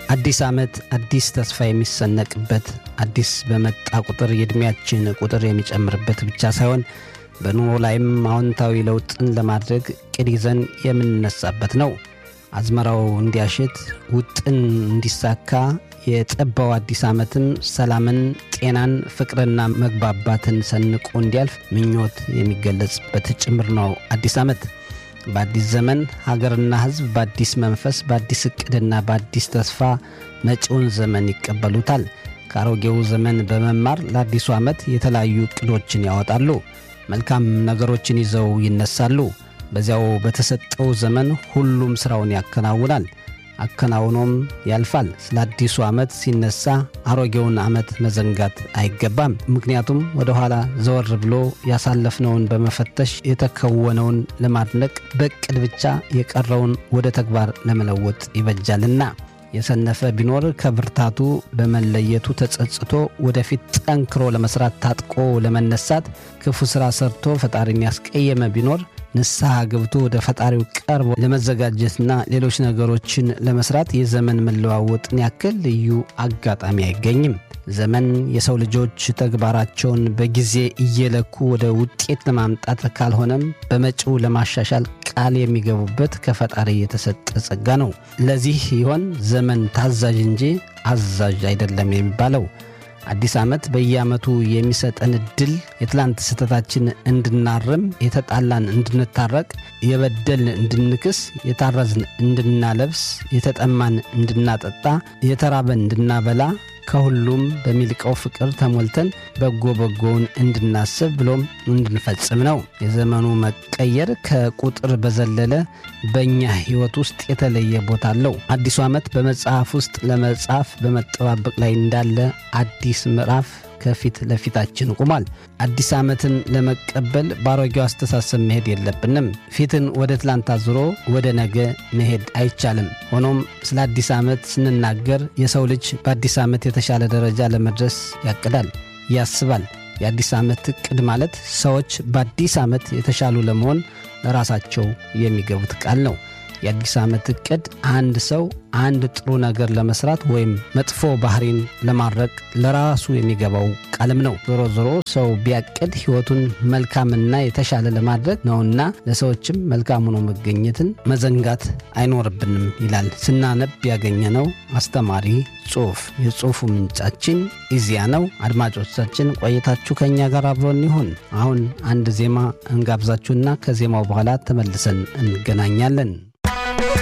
አዲስ ዓመት አዲስ ተስፋ የሚሰነቅበት አዲስ በመጣ ቁጥር የዕድሜያችን ቁጥር የሚጨምርበት ብቻ ሳይሆን በኑሮ ላይም አዎንታዊ ለውጥን ለማድረግ ቅድ ይዘን የምንነሳበት ነው። አዝመራው እንዲያሽት፣ ውጥን እንዲሳካ፣ የጠባው አዲስ ዓመትም ሰላምን፣ ጤናን፣ ፍቅርና መግባባትን ሰንቆ እንዲያልፍ ምኞት የሚገለጽበት ጭምር ነው አዲስ ዓመት። በአዲስ ዘመን ሀገርና ሕዝብ በአዲስ መንፈስ በአዲስ ዕቅድና በአዲስ ተስፋ መጪውን ዘመን ይቀበሉታል። ከአሮጌው ዘመን በመማር ለአዲሱ ዓመት የተለያዩ ዕቅዶችን ያወጣሉ። መልካም ነገሮችን ይዘው ይነሳሉ። በዚያው በተሰጠው ዘመን ሁሉም ሥራውን ያከናውናል፣ አከናውኖም ያልፋል። ስለ አዲሱ ዓመት ሲነሳ አሮጌውን ዓመት መዘንጋት አይገባም። ምክንያቱም ወደ ኋላ ዘወር ብሎ ያሳለፍነውን በመፈተሽ የተከወነውን ለማድነቅ በዕቅድ ብቻ የቀረውን ወደ ተግባር ለመለወጥ ይበጃልና። የሰነፈ ቢኖር ከብርታቱ በመለየቱ ተጸጽቶ ወደፊት ጠንክሮ ለመስራት ታጥቆ ለመነሳት ክፉ ሥራ ሰርቶ ፈጣሪን ያስቀየመ ቢኖር ንስሐ ገብቶ ወደ ፈጣሪው ቀርቦ ለመዘጋጀትና ሌሎች ነገሮችን ለመስራት የዘመን መለዋወጥን ያክል ልዩ አጋጣሚ አይገኝም። ዘመን የሰው ልጆች ተግባራቸውን በጊዜ እየለኩ ወደ ውጤት ለማምጣት ካልሆነም በመጪው ለማሻሻል ቃል የሚገቡበት ከፈጣሪ የተሰጠ ጸጋ ነው። ለዚህ ይሆን ዘመን ታዛዥ እንጂ አዛዥ አይደለም የሚባለው። አዲስ ዓመት በየዓመቱ የሚሰጠን እድል የትላንት ስህተታችን እንድናርም፣ የተጣላን እንድንታረቅ፣ የበደልን እንድንክስ፣ የታረዝን እንድናለብስ፣ የተጠማን እንድናጠጣ፣ የተራበን እንድናበላ ከሁሉም በሚልቀው ፍቅር ተሞልተን በጎ በጎውን እንድናስብ ብሎም እንድንፈጽም ነው። የዘመኑ መቀየር ከቁጥር በዘለለ በእኛ ሕይወት ውስጥ የተለየ ቦታ አለው። አዲሱ ዓመት በመጽሐፍ ውስጥ ለመጻፍ በመጠባበቅ ላይ እንዳለ አዲስ ምዕራፍ ከፊት ለፊታችን ቆሟል። አዲስ ዓመትን ለመቀበል በአሮጌው አስተሳሰብ መሄድ የለብንም። ፊትን ወደ ትላንት አዙሮ ወደ ነገ መሄድ አይቻልም። ሆኖም ስለ አዲስ ዓመት ስንናገር የሰው ልጅ በአዲስ ዓመት የተሻለ ደረጃ ለመድረስ ያቅዳል፣ ያስባል። የአዲስ ዓመት ዕቅድ ማለት ሰዎች በአዲስ ዓመት የተሻሉ ለመሆን ለራሳቸው የሚገቡት ቃል ነው። የአዲስ ዓመት ዕቅድ አንድ ሰው አንድ ጥሩ ነገር ለመስራት ወይም መጥፎ ባህሪን ለማድረግ ለራሱ የሚገባው ቃልም ነው። ዞሮ ዞሮ ሰው ቢያቅድ ሕይወቱን መልካምና የተሻለ ለማድረግ ነውና ለሰዎችም መልካም ሆኖ መገኘትን መዘንጋት አይኖርብንም ይላል ስናነብ ያገኘነው አስተማሪ ጽሑፍ። የጽሑፉ ምንጫችን ኢዚያ ነው። አድማጮቻችን ቆይታችሁ ከእኛ ጋር አብሮን ይሁን። አሁን አንድ ዜማ እንጋብዛችሁና ከዜማው በኋላ ተመልሰን እንገናኛለን።